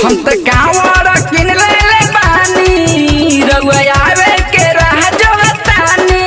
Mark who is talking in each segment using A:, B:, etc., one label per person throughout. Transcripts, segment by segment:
A: हम त कावर किन ले ले बानी रउआ आवे के राह जो तानी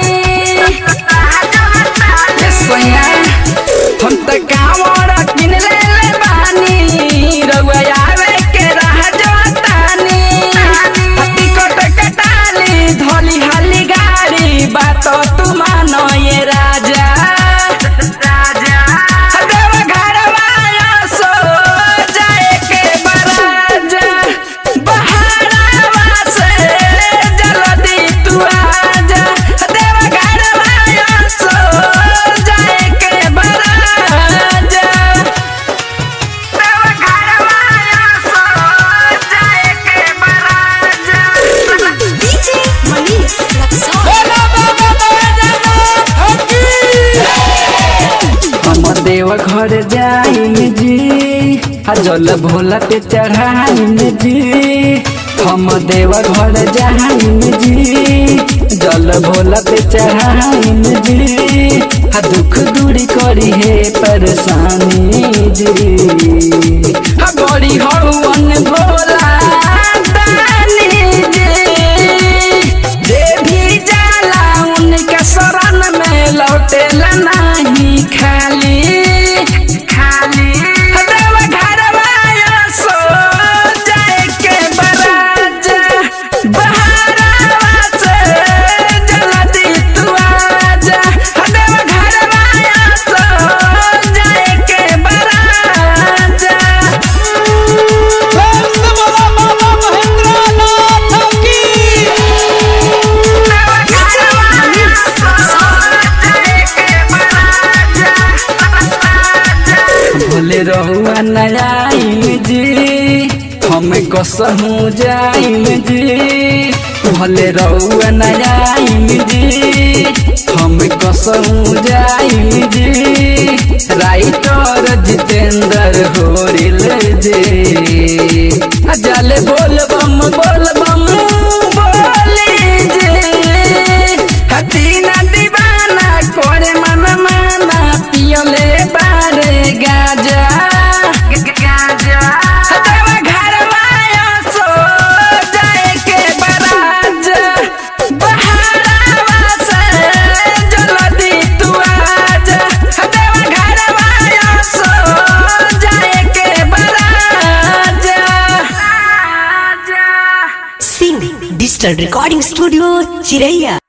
A: ए सोया हम त कावर किन ले ले बानी रउआ आवे के राह जो तानी टिकट कटाली धोली हाली गाड़ी बात तू मानो ये राजा राजा देव घरवा सो जाए के बराजा बहारवा से जल्दी तू आजा देव घरवा सो जाए के बराजा देव घरवा सो जाए के बराजा
B: DJ Manish Luxor.
A: हम देव घर जाइम जी आ जल भोला पे चढ़ाइम जी हम देव घर जाइम जी जल भोला पे चढ़ाइम जी आ दुख दूरी करी है परेशानी जी आ बड़ी हवन भोला दानी जी जे भी जाला उनके शरण में लौटेला नहीं खाली खाली देव घरवा सो जाए के बराजा बहारवा से जल्दी तू आजा देव घरवा सो जाए के बराजा भोले रहुआ नयाइम जी हमें कसहू जाइम जी भोले रहुआ नयाइम जी हमें कसहू जाइम जी राइटर जितेंद्र होरिल जी जल बोल बम बोल बम बोली जी हतीना दीवाना कोरे मन माना पियले बारे गाजा गाजा देवा घरवा सो जाए के बराजा बहारवा से जल्दी तू आजा देवा घरवा सो जाए के बराजा
B: Sing Digital Recording Studio, Chiraiya.